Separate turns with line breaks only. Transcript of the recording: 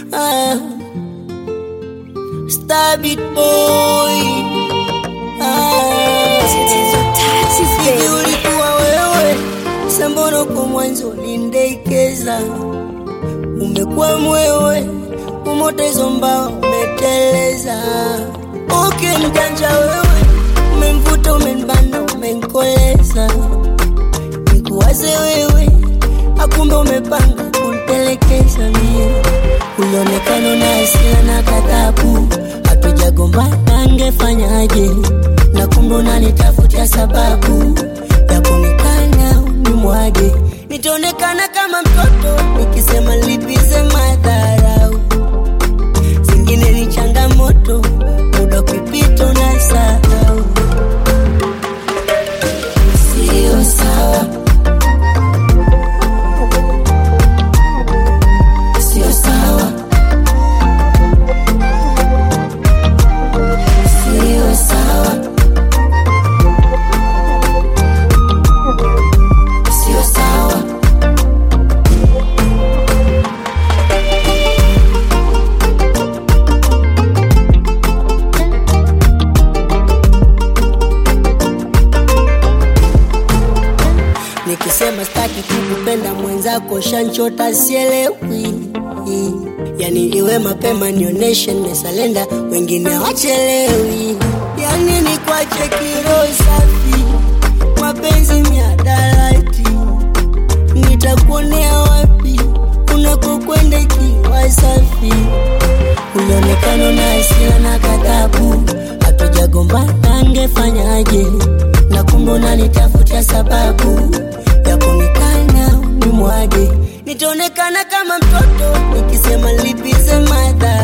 ah. Stabit boy ah. Hivi ulikuwa wewe sambono kwa mwanzo ulindekeza, umekuwa mwewe umotezo mbao umeteleza. Okay, mjanja wewe, umemvuta umenbana, umenkoleza, nikuwaze wewe, akumbe umepanga kunitelekeza mie. Ulionekana na hasira na kadhabu, hatujagombana, angefanyaje? Na kumbe unanitafutia sababu ya kunikana unimwage, nitaonekana kama mtoto nikisema lipize madharau. Zingine ni changamoto, muda ukipita unasahau. Sio sawa, sio sawa, sio sawa, sio sawa. Nikisema staki kukupenda mwenzako shanchota sielewi, yani iwe mapema nioneshe nimesalenda, wengine wachelewi, yani ni kwache kiro safi, mapenzi miadarati, nitakuonea wapi unakokwenda ikiwa safi? Ulionekana na hasira na ghadhabu, hatujagombana, angefanyaje? Na kumbe unanitafutia sababu ya kunikana unimwage, nitaonekana kama mtoto nikisema lipize madhara